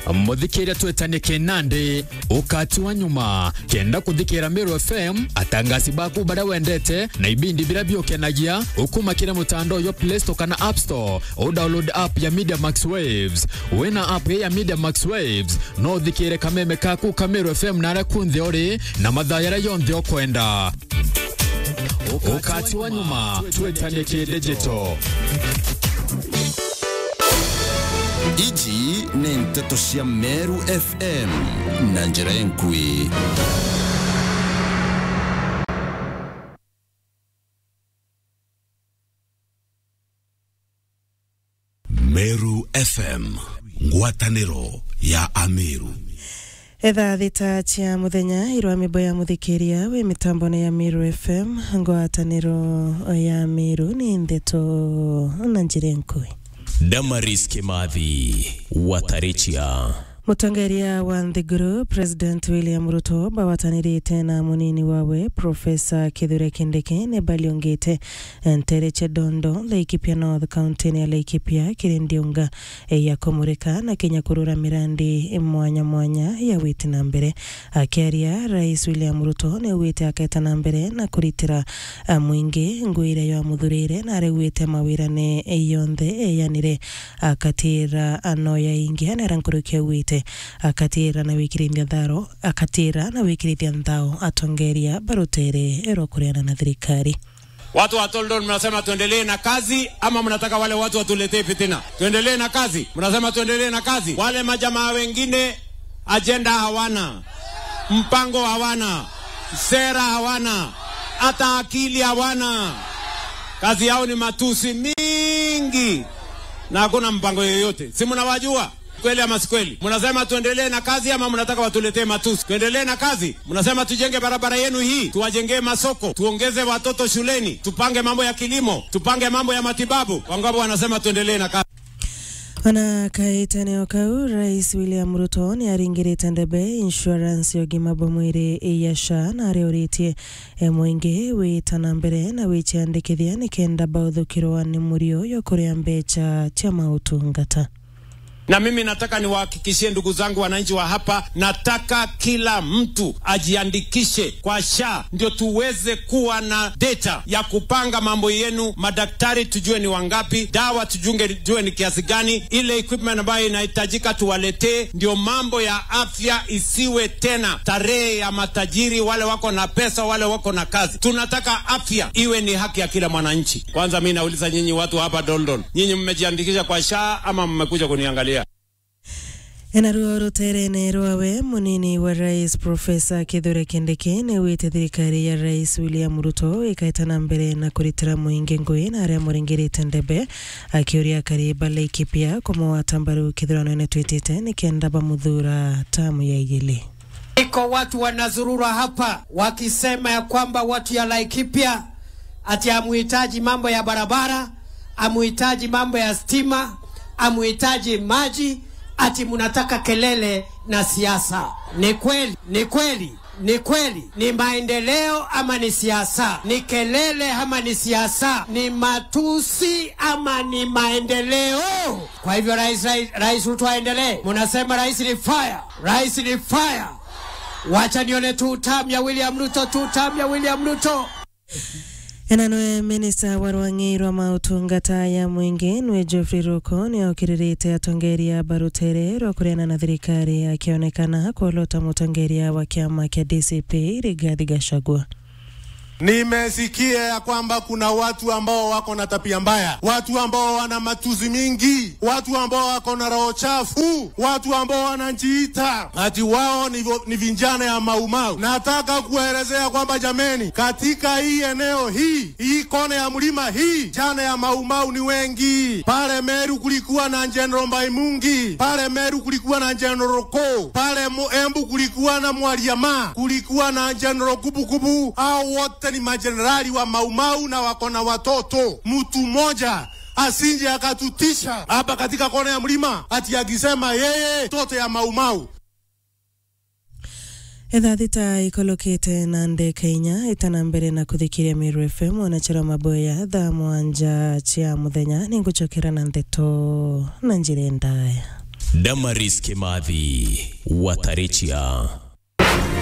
muthikire twetanie kinandi ukati wa nyuma kenda kuthikira Meru FM atangasi baku baria wendete na ibindi biria biukenagia ukumakire mutandao yo Play Store kana App Store o download app ya Media Max Waves wina app ya Media Max Waves no uthikire kameme kaku ka Meru FM naria kunthe uri na mathaa yaria yonthe ukwenda ukati wa nyuma twetanie kidigital ici nĩ ndeto cia meru fm na njĩra enkui meru fm ngwatanĩro ya ameru etha thita cia muthenya irwa mimbo ya muthikiria wi mitambone ya miru fm ngwataniro ya miru ni ndeto na njira nkui Damaris Kimathi Watarichia mutongoria wa nthiguru president william ruto bawatanirite na munini wawe profesa kithure kindiki ni baliongite ntereche dondo laikipia north county ya laikipia kirindiunga ya kumurika na kenya kurura mirandi mwanya mwanya ya witi na mbere akiaria rais william ruto ni wite aketa na mbere na kuritira mwingi ngwire ya muthurire na arewite mawira ni yonthe yanire akatira anoya ingi anera nkurukia wite akatira na wikirithia tharo akatira na wikirithia nthao atongeria barutere ero kuriana na thirikari Watu wa Toldon mnasema tuendelee na kazi ama mnataka wale watu watuletee fitina? Tuendelee na kazi? Mnasema tuendelee na kazi? Wale majamaa wengine ajenda hawana, mpango hawana, sera hawana, hata akili hawana. Kazi yao ni matusi mingi na hakuna mpango yoyote. Si mnawajua? Kweli ama si kweli? Mnasema tuendelee na kazi ama mnataka watuletee matusi? Tuendelee na kazi. Mnasema tujenge barabara yenu hii, tuwajengee masoko, tuongeze watoto shuleni, tupange mambo ya kilimo, tupange mambo ya matibabu. Wangapo wanasema tuendelee na kazi. ona kahitanio kau rais william ruto ni aringirite ndebe insurance ya ũgima bwa mwĩrĩ ya sha na arĩũrĩtie mwĩingĩ wĩtana mbere na wĩciandĩkithia nĩ kenda baũthũkĩrwo nĩ mũrio yo kũrĩa mbeca cia maũtungata Na mimi nataka niwahakikishie ndugu zangu wananchi wa hapa, nataka kila mtu ajiandikishe kwa SHA ndio tuweze kuwa na data ya kupanga mambo yenu. Madaktari tujue ni wangapi, dawa tujunge tujue ni kiasi gani, ile equipment ambayo inahitajika tuwaletee, ndio mambo ya afya isiwe tena tarehe ya matajiri, wale wako na pesa, wale wako na kazi. Tunataka afya iwe ni haki ya kila mwananchi. Kwanza mi nauliza nyinyi watu hapa Dondon, nyinyi mmejiandikisha kwa SHA ama mmekuja kuniangalia? enaruo ruterene rwawe munini wa rais profesa kithure kindiki ni wite thirikari ya rais william ruto ikaitana mbere na kuritira muingi ngui na aria muringirite ndebe akiuria kariba laikipia kumuwata mbaru kithurano-ini twitite ni kenda bamuthura tamu ya igili Iko watu wanazurura hapa wakisema ya kwamba watu ya Laikipia ati amuhitaji mambo ya barabara, amuhitaji mambo ya stima, amuhitaji maji, ati munataka kelele na siasa. Ni kweli, ni kweli, ni kweli. Ni maendeleo ama ni siasa? Ni kelele ama ni siasa? Ni matusi ama ni maendeleo? Kwa hivyo rais, rais, rais Ruto aendelee. Munasema rais ni fire, rais ni fire. Wacha nione tu tamu ya William Ruto, tu tamu ya William Ruto. ena nwe minista wa rwang'i rwa mautungata ya mwingi nwe Geoffrey Ruko ni aukĩrĩrĩte atongeria barutere rwa kũreana na thirikari akĩonekana kuolota mũtongeria wa kĩama kĩa DCP Rigathi Gachagua Nimesikia ya kwamba kuna watu ambao wako na tabia mbaya, watu ambao wana matuzi mingi, watu ambao wako na roho chafu, watu ambao wanajiita ati wao ni, vo- ni vijana ya maumau. Nataka kuelezea kwamba jameni, katika hii eneo hii hii kona ya mlima hii, jana ya maumau ni wengi. Pale Meru kulikuwa na General Mbaimungi, pale Meru kulikuwa na General Ko, pale Mu- Embu kulikuwa na Mwaliama, kulikuwa na General Kubukubu. Hao wote ni majenerali wa maumau na wako na watoto. Mtu mmoja asinje akatutisha hapa katika kona ya mlima ati akisema yeye toto ya maumau etha thita ikolokite na ndeka inya itana mbere na kuthikiria Meru FM onachera maboya thaa mwanja cia muthenya ningucokera na ndeto na njira ndaya Damaris Kimathi Watarechia